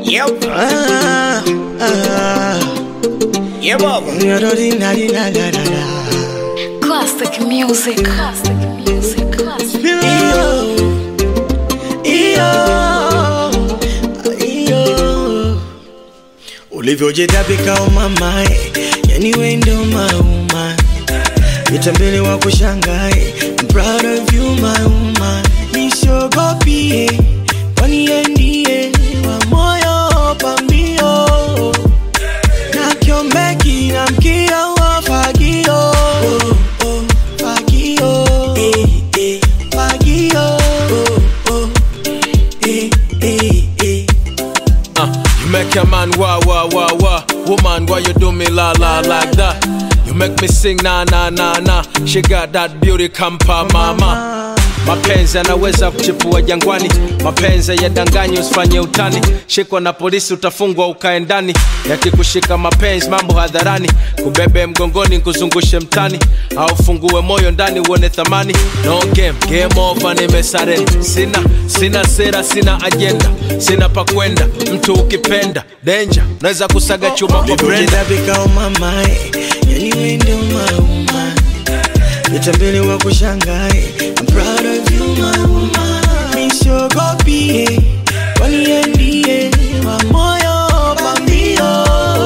Yep. Ah, ah, Yeah, baba. da-da-dee-da-dee-da-da-da-da. Classic music. Classic music. Classic. Iyo, iyo, iyo. ulivyojitabika umamae yani wendo mauma vitambele wa kushangae I'm proud of you my woman nisogopie kwani ndiye wa moyo pambio na kiombeki na mkia wa fagio oh, oh, fagio eh, eh, fagio oh, oh, eh, eh, eh. Uh, you make a man wah wah wah wah. Woman, why you do me la la like that? You make me sing na na na na. She got that beauty kampa mama. Mapenzi yanaweza kuchipua jangwani, mapenzi yadanganyi, usifanye utani. Shikwa na polisi utafungwa ukae ndani, yakikushika mapenzi mambo hadharani, kubebe mgongoni kuzungushe mtani, au fungue moyo ndani uone thamani. No game, game over, nimesarenda. Sina sina sera, sina agenda, sina pa kwenda. Mtu ukipenda danger, naweza kusaga chuma kwa brenda. ulivyojitabika umamae yani wendo mauma vitambele wa kushangae I'm proud of you my woman nisogopie kwani ndiye wa moyo pambio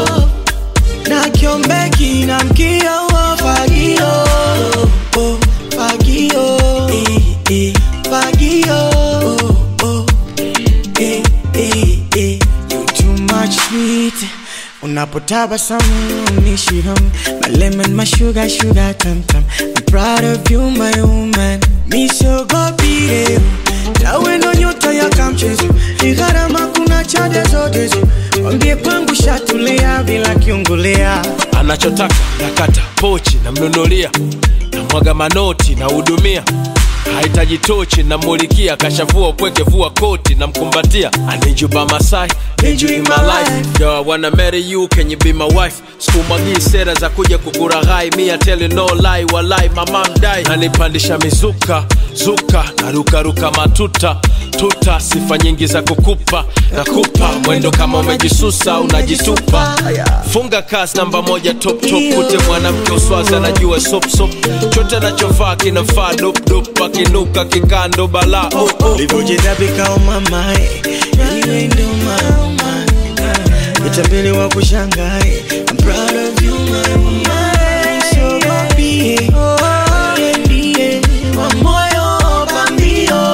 na kiombeki na mkia wa fagio oh, fagio eh, eh, fagio oh, oh, eh, eh, eh. You too much sweet unapotabasamu nishiham my lemon my sugar sugar tam tam I'm proud of you my woman misogopire tawe ndo nyota ya kamchezo ni gharama kuna chade zote zo wambie kwangu shatulia bila kiungulia anachotaka nakata pochi namnunulia namwaga manoti nahudumia hahitaji tochi namulikia kashavua upweke vua koti namkumbatia anijuba masai Need you in my life. Yo, I wanna marry you, can you be my wife? Sikumwagii sera za kuja kukuraghai, me I tell you no lie, walai mama mdai. Nanipandisha mizuka, zuka, narukaruka matuta, tuta, sifa nyingi za kukupa, nakupa mwendo kama umejisusa, unajitupa. Funga kasi namba moja top top, kute mwanamke uswazi anajua sop sop, chote anachovaa kinafaa dop dop, akinuka kikando balaa oh, oh. ulivyojitabika umamae yani wendo mauma vitambele wa kushangae I'm proud of you my woman nisogopie Wewe ndiye wa moyo pambio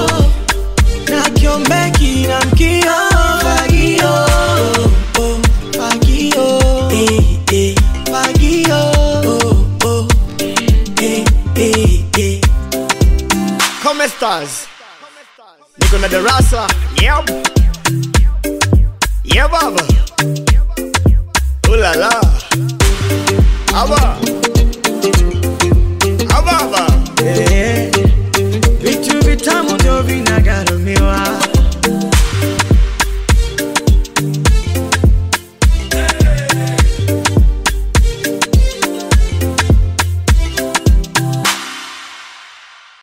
na kiombeki na mkia fagio oh, fagio eh, eh, fagio oh, oh, eh, eh, eh. Come stars. Niko na darasa. Yep. Yeah, baba. Ooh la la. Aba.